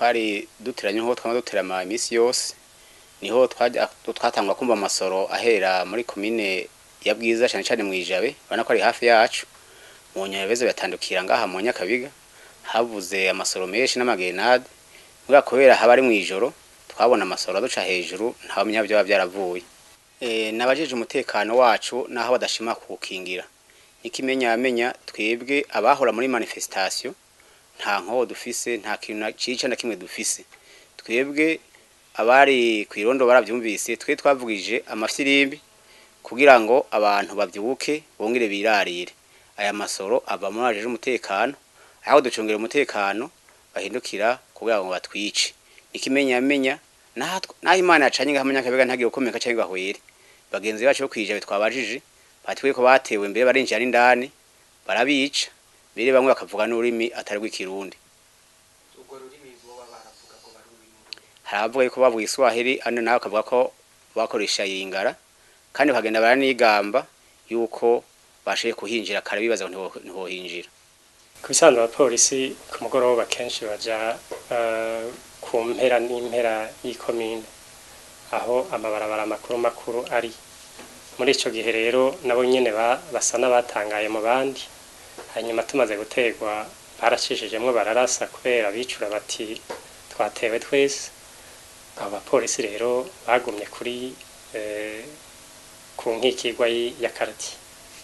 twari duteranye nko twama duterama iminsi yose niho twajya twatangwa kumva amasoro ahera muri komine ya bwiza cyane cyane mu ijabe urabona ko ari hafi yacu mu nyabeze batandukira ngaha mu nyakabiga havuze amasoro menshi n'amagenade kubera kubera haba ari mu ijoro twabona amasoro aduca hejuru ntawamenya byaba byaravuye e, nabajeje umutekano wacu naho badashima kuwukingira ikimenyamenya twebwe abahora muri manifestation nta nkoho dufise nta kintu na- cica na kimwe dufise twebwe abari ku irondo baravyumvise twe twavugije amafirimbi kugira ngo abantu bavyuke bongere birarire aya masoro ava muri ajeje umutekano aho ducungera umutekano bahindukira kugira ngo batwice ikimenyamenya naho tw- naho imana yacanye ngahamanya akabiga ntagire ukomeka cyangwa ngahwere bagenzi bacu bo kwijabe twabajije batwiye ko batewe mbere barinjira n'indani barabica mbere bamwe bakavuga n'ururimi atari rw'ikirundi ubwo rurimi boba baravuga ko bari ururimi hari abavuga yuko bavuga iswahili andi nawe akavuga ko bakoresha yingara kandi bakagenda baranigamba yuko bashoboye kuhinjira kare bibaza ngo ntiho- ntihohinjira ku bisanzwe abapolisi ku mugoroba kenshi baja eh, ku mpera n'impera y'ikomine aho amabarabara makuru makuru ari muri ico gihe rero nabo nyene ba- basa n'abatangaye mu bandi hanyuma tumaze gutegwa baracishijemwo bararasa kubera bicura bati twatewe twese abo bapolisi rero bagumye kuri eh, ku nkikigwa y- ya karati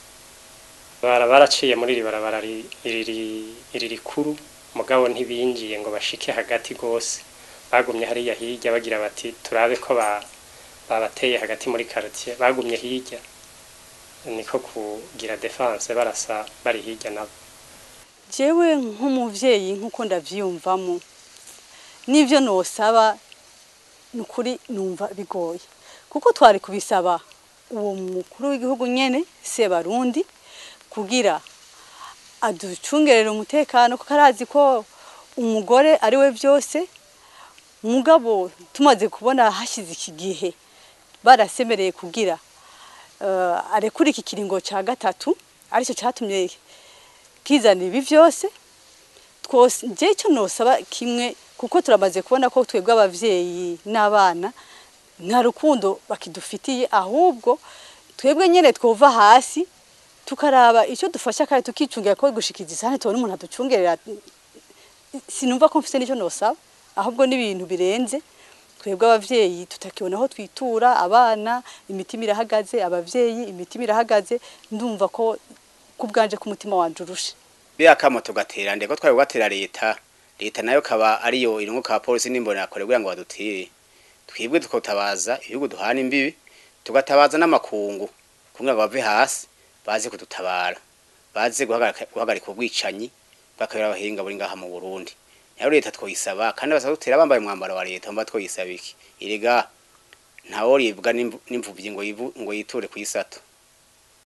bara baraciye muri iri barabara ri- iri iri rikuru mugabo ntibinjiye ngo bashike hagati gose bagumye hariya hirya bagira bati turabe ko ba babateye hagati muri quartier bagumye hirya niko kugira defense barasa bari hirya nabo jewe nk'umuvyeyi nk'uko ndavyiyumvamo n'ivyo nosaba ni ukuri numva bigoye kuko twari kubisaba uwo mukuru w'igihugu nyene Sebarundi kugira aducungerere umutekano kuko arazi ko umugore ari we byose mugabo tumaze kubona hashize iki gihe barasemereye kugira uh, arekura iki kiringo ca gatatu aricyo catumye kizana ibi byose twose njye icyo nosaba kimwe kuko turamaze kubona ko twebwe abavyeyi n'abana nta rukundo bakidufitiye ahubwo twebwe nyene twova hasi tukaraba icyo dufasha kandi tukicungira ko gushikiza isahani tubona umuntu aducungerera sinumva ko mfise n'icyo nosaba ahubwo n'ibintu birenze twebwe abavyeyi tutakibona aho twitura abana imitima irahagaze abavyeyi imitima irahagaze ndumva ko kubwanje ku mutima wanje urushe biya kamo tugatera ndeko twari kugatera leta leta nayo kaba ariyo irungu ka polisi n'imbona yakore kugira ngo badutire twebwe tukatabaza ibihugu duhana imbibi tugatabaza n'amakungu kugira ngo bave hasi baze kudutabara baze guhagarika guhagarika ubwicanyi bakabera abahinga buri ngaha mu Burundi nayo leta twoyisaba kandi basaba dutera bambaye umwambaro wa leta mba twoyisaba iki irega ntaworibwa n'imvu- n'imvuvyi ngo yivu- ngo yiture ku isato